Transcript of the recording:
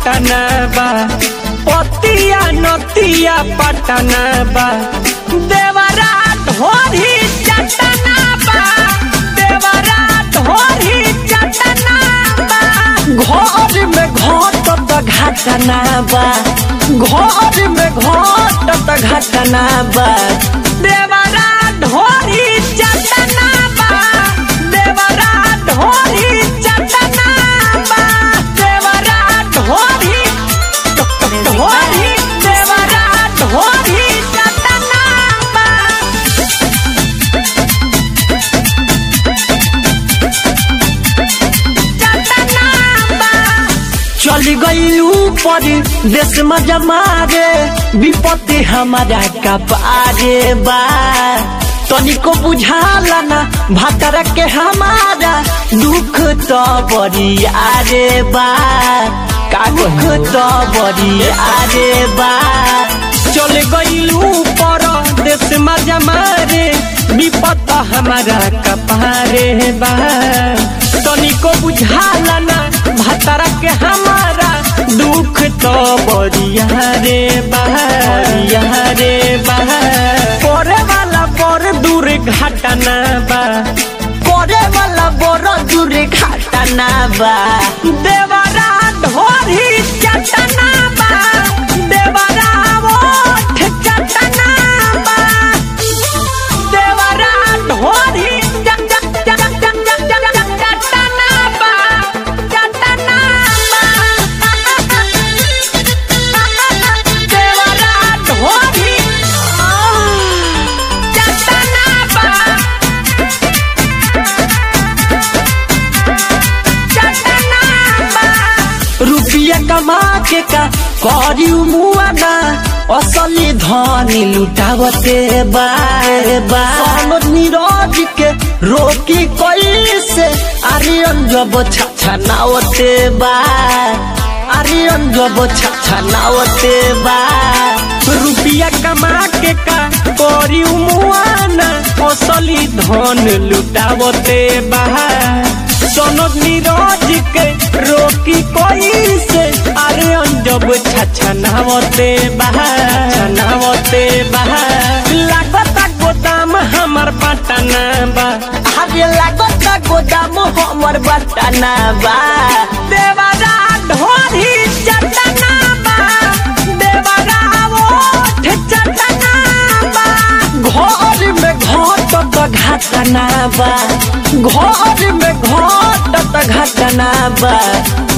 घटना बा पतिया नतिया पटना बा देवरा ढोरी चटना बा देवरा ढोरी चटना बा घर में घटत घटना बा घर में घटत घटना बा देवरा ढोरी चटना बा देवरा ढोरी चटना बा देवरा ढोरी ढोरी देवरा ढोरी चटना बा चल गई ऊपर देश में जमारे विपत्ति हमारा कपारे बा तनिको बुझाला ना भातर के हमारा दुख तो बड़ी आरे बा का दुख तो बड़ी आरे बा चल गई ऊपर देश में जमारे विपत हमारा कपारे बा तनिको बुझाला ना भतरा के हमारा दुख तो बरिया रे बरिया रे करे वाला बड़ दूर घटना बा करे वाला बड़ दूर घटना बा देवरा ढोरी चटना बा देवरा ओठ चटना बा देवरा ढोरी चट चट चट चट चट चट चट चटना बा चटना बा देवरा ढोरी चटना बा चटना बा रुपया कमा के का करी मुआना असली धनी लुटावते बाए बा मनोज नीरज के रोकी कैसे आर्यन जब छछनावते बा आर्यन जब छछनावते बा रुपया कमा के का करी मुआना असली धन लुटावते बा सोनोज नीरज के रोकी कोई से अरे अंजब छछनावते बहा छनावते बहा लागत गोदाम हमर पटना बा अरे लागत गोदाम हमर पटना बा देवरा ढोरी चटना बा देवरा ओठ चटना बा घर में घटत घटना बा घर में घटत घटना बा